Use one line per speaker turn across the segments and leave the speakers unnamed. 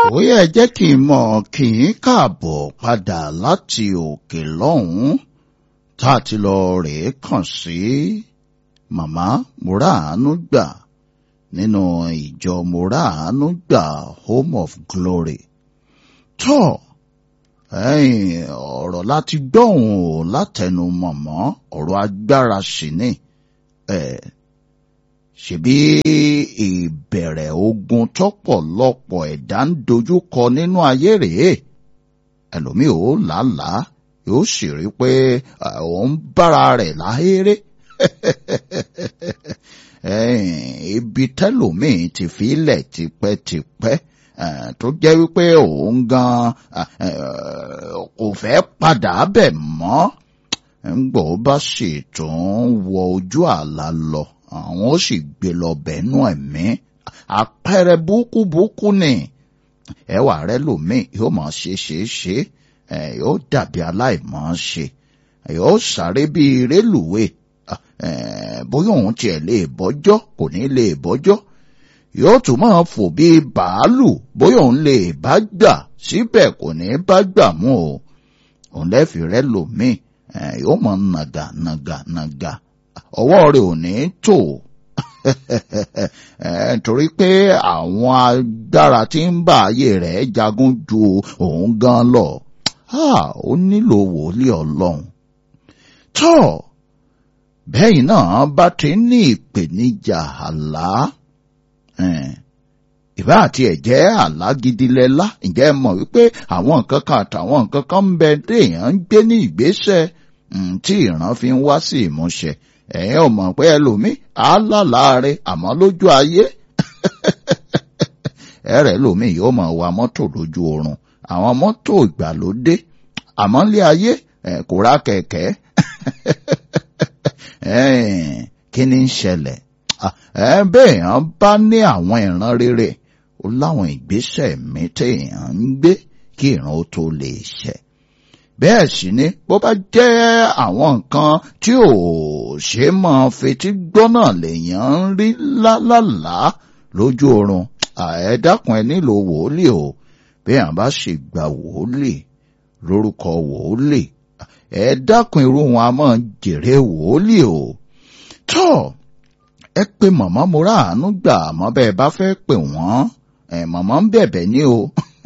ó yẹ jẹ́ kí n mọ̀ kí n káàbọ̀ padà láti òkè lọ́hùn-ún tá a ti lọ rèé kàn sí màmá Mùràánú gbà nínú ìjọ Mùràánú gbà Home of Glory tó ọ̀rọ̀ láti gbọ́hùn ò látẹnu mọ̀mọ́ ọ̀rọ̀ agbára sì ni ṣebí ìbẹ̀rẹ̀ ogun tọ́pọ̀lọpọ̀ ẹ̀dá ń dojúkọ nínú ayé rèé ẹlòmíì ò làálàá yóò sì rí pé òun bára rẹ̀ láhéré ibi tẹ́lòmíì ti fi ilẹ̀ tipẹ́tipẹ́ tó jẹ́ wípé òun gan kò fẹ́ padà bẹ̀ mọ́ ńgbọ́ bá sì tún wọ ojú àlá lọ àwọn ó sì gbé lọ bẹ̀ẹ́nú ẹ̀mí àpẹẹrẹ búkúbúkú ni ẹwà rẹ lòmíì yóò máa ṣe ṣe ṣe yóò dàbí aláìmọ̀ ṣe yóò sáré bíi rélùwé bóyá òun tiẹ̀ lè bọ́jọ́ kò ní lè bọ́jọ́ yóò tún máa fò bíi bàálù bóyá òun lè bá gbà síbẹ̀ kò ní bá gbà mú o òun lẹ́fì rẹ lòmíì yóò máa nàgà nàgà nàgà ọwọ́ rẹ̀ ò ní tò torí pé àwọn agbára tí ń bá ayé rẹ̀ jagun ju òun gan lọ ó nílò wòlíì ọlọ́run tó bẹ́ẹ̀ náà bá ti ní ìpèníjà àlá ìbá àti ẹ̀jẹ̀ àlá gidi lẹ́lá ǹjẹ́ mọ̀ wípé àwọn nǹkan kan àtàwọn nǹkan kan ń bẹ téèyàn ń gbé ní ìgbésẹ̀ tí ìran fi ń wá sí ìmúṣẹ ẹ̀yin ò mọ̀ pé ẹlòmíì á lálàáre àmọ́ lójú ayé ẹ̀rẹ̀ lòmíì yóò máa wa mọ́tò lójú oorun àwọn mọ́tò ìgbàlódé àmọ́ lé ayé kò ra kẹ̀kẹ́ kí ni ń ṣẹlẹ̀ bẹ́ẹ̀ yẹn bá ní àwọn ìran rere ó láwọn ìgbésẹ̀ mi téèyàn ń gbé kí ìran ó tó lè ṣẹ bẹ́ẹ̀ sì ni bó bá jẹ́ àwọn nǹkan tí ò ṣe máa fetí gbọ́ náà lèèyàn ń rí lálàlá lójú oorun ẹ dákun ẹ nílò wòólì o bẹ́ẹ̀ àbá sì gba wòólì lórúkọ wòólì ẹ dákun irú wọn a máa jèrè wòólì o tọ́ ẹ pé màmá Mùràánú gbà àmọ́ bẹ́ẹ̀ bá fẹ́ pè wọ́n ẹ màmá ń bẹ̀bẹ̀ ní o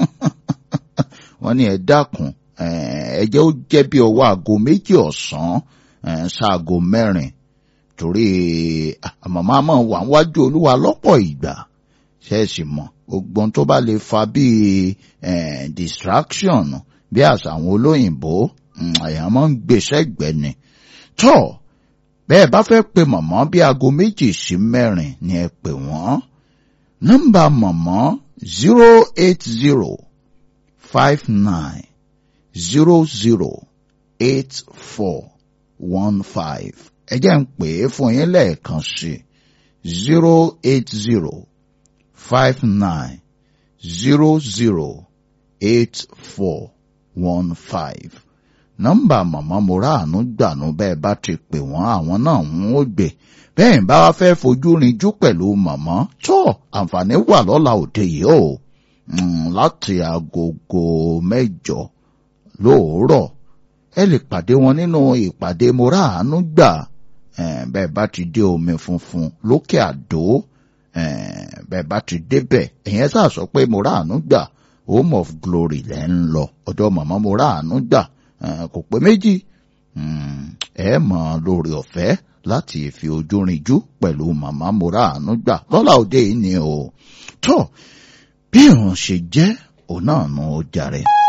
wọ́n ní ẹ dákun ẹ jẹ́ ó jẹ́ bí ọwọ́ aago méjì ọ̀sán ṣaago mẹ́rin torí màmá máa wà wájú olúwa lọ́pọ̀ ìgbà ṣẹ́ẹ̀sì mọ̀ gbogbo tó bá lè fa bíi distraction bí àṣà àwọn olóyìnbó àyàn máa ń gbèsè gbẹ́ni tọ́ bẹ́ẹ̀ bá fẹ́ pe màmá bí aago méjì sí mẹ́rin ni ẹ pè wọ́n nọ́mbà màmá zero eight zero five nine zero zero eight four one five ẹ jẹ́ ń pè é fún yín lẹ́ẹ̀kan sí zero eight zero five nine zero zero eight four one five nọ́mbà màmá Mùràánú gbànú bẹ́ẹ̀ bá ti pè wọ́n àwọn náà ń ó gbé bẹ́ẹ̀ bá wá fẹ́ fojú rinjú pẹ̀lú màmá tó àǹfààní wà lọ́la òde yìí o láti agogo mẹ́jọ lóòrọ̀ ẹ lè pàdé wọn nínú ìpàdé Mùràánú gbà bẹ́ẹ̀ bá ti dé omi funfun lókè àdó bẹ́ẹ̀ bá ti débẹ̀ ẹ̀yẹn sá sọ pé Mùràánú gbà home of glory lẹ́ ń lọ ọ̀dọ̀ màmá Mùràánú gbà kò pé méjì ẹ mọ̀ lórí ọ̀fẹ́ láti fi ojú rinjú pẹ̀lú màmá Mùràánú gbà lọ́la òde yìí ni o tó bí òun ṣe jẹ́ òun náà nù ó jàre.